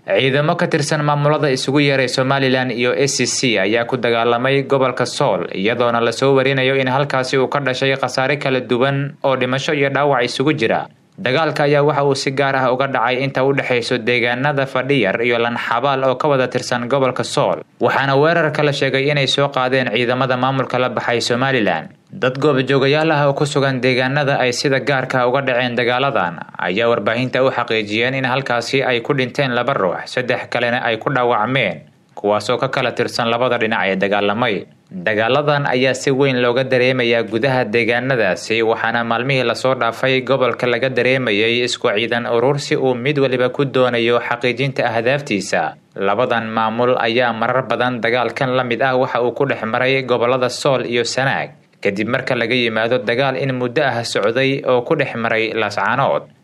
ciidamo ka tirsan maamulada isugu yeeray somalilan iyo a c c ayaa ku dagaalamay gobolka sool iyadoona lasoo warinayo in halkaasi uu ka dhashay khasaare kala duwan oo dhimasho iyo dhaawac isugu jira dagaalka ayaa waxa uu si gaar ah uga dhacay inta u dhexayso deegaanada fadhiyar iyo lanxabaal oo ka wada tirsan gobolka sool waxaana weerarka la sheegay inay soo qaadeen ciidamada maamulka la baxay somalilan dad goobjoogayaal ah oo ku sugan deegaanada ay sida gaarka uga dhaceen dagaaladan ayaa warbaahinta u xaqiijiyeen in halkaasi ay ku dhinteen laba ruux saddex kalena ay ku dhaawacmeen kuwaasoo ka kala tirsan labada dhinac ee dagaalamay dagaaladan ayaa si weyn looga dareemayaa gudaha deegaanadaasi waxaana maalmihii lasoo dhaafay gobolka laga dareemayay isku ciidan urursi uu mid waliba ku doonayo xaqiijinta ahdaaftiisa labadan maamul ayaa marar badan dagaalkan la mid ah waxa uu ku dhex maray gobolada sool iyo sanaag kadib marka laga yimaado dagaal in muddo ah socday oo ku dhex maray laascaanood